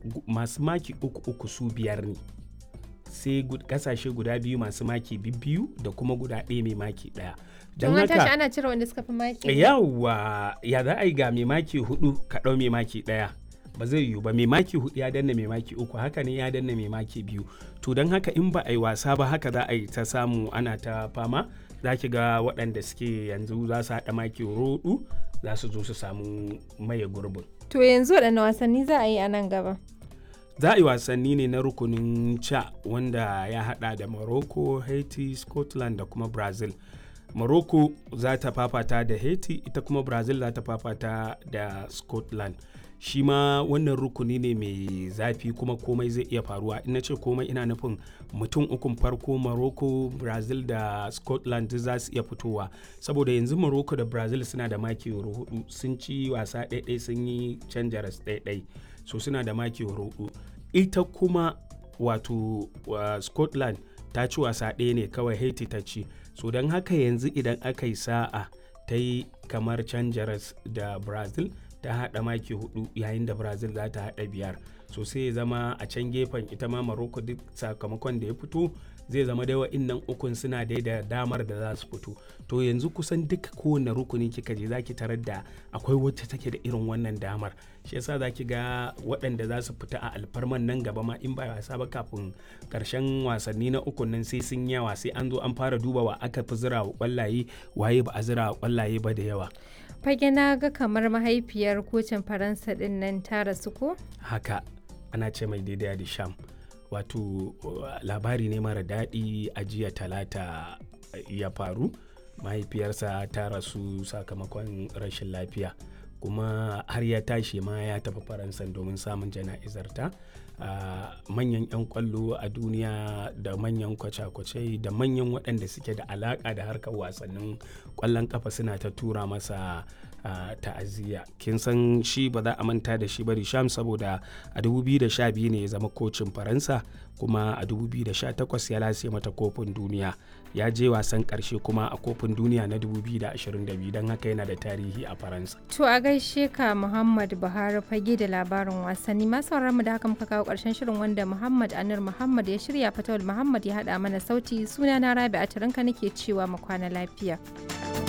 masu maki uku uku su biyar ne sai kasashe guda biyu masu maki biyu da kuma guda ɗaya mai maki ɗaya don haka ana cire wanda suka fi maki yawa ya za a yi ga mai maki hudu ka ɗau mai maki ɗaya ba zai yiwu ba mai maki hudu ya danna mai maki uku haka ne ya danna mai maki biyu to don haka in ba a yi wasa ba haka za a yi ta samu ana ta fama za ki ga waɗanda suke yanzu za su haɗa maki roɗu za su zo su samu maye gurbin to yanzu waɗanne wasanni za a yi a nan gaba za a yi wasanni ne na rukunin ca wanda ya hada da morocco haiti scotland da kuma brazil morocco za ta fafata da haiti ita kuma brazil za ta fafata da scotland shi ma wannan rukuni ne mai zafi kuma komai zai iya faruwa ina ce komai ina nufin mutum ukun farko morocco brazil da scotland za su iya fitowa saboda yanzu morocco da brazil suna da maki hudu sun ci wasa ɗaiɗai sun yi canja ɗaiɗai so suna da maki hudu ita kuma wato uh, scotland ta ci wasa ɗaya ne kawai haiti ta ci so don haka yanzu idan aka yi sa'a ta yi kamar canjaras da brazil ta haɗa maki hudu yayin da brazil za ta haɗa biyar so sai ya zama a can gefen ita ma morocco duk sakamakon da ya fito zai zama dai wa'innan ukun suna dai da damar da za su fito to yanzu kusan duk kowane rukuni kika je zaki tarar da akwai wacce take da irin wannan damar shi yasa zaki ga waɗanda za su fita a alfarman nan gaba ma in ba wasa ba kafin karshen wasanni na ukun nan sai sun yawa sai an zo an fara duba wa aka fi zira wa kwallaye waye ba a zira wa kwallaye ba da yawa fage na ga kamar mahaifiyar kocin faransa din nan ta rasu ko haka ana ce mai daidai da sham wato labari ne mara daɗi a jiya talata ya faru mahaifiyarsa ta rasu sakamakon rashin lafiya kuma har ya tashi ma ya tafi faransa domin samun jana'izarta manyan 'yan kwallo a duniya da manyan kwace-kwace da manyan waɗanda suke da alaƙa da harkar wasannin kwallon kafa suna ta tura masa ta'aziyya kin san shi ba za a manta da shi ba sham saboda a 2012 ne ya zama kocin faransa kuma a 2018 ya lase mata kofin duniya ya je wasan karshe kuma a kofin duniya na 2022 don haka yana da tarihi a faransa to a gaishe ka muhammad buhari fage da labarin wasanni masu mu da haka muka kawo karshen shirin wanda muhammad anir muhammad ya shirya fatawul muhammad ya hada mana sauti suna na rabi a nake cewa mu kwana lafiya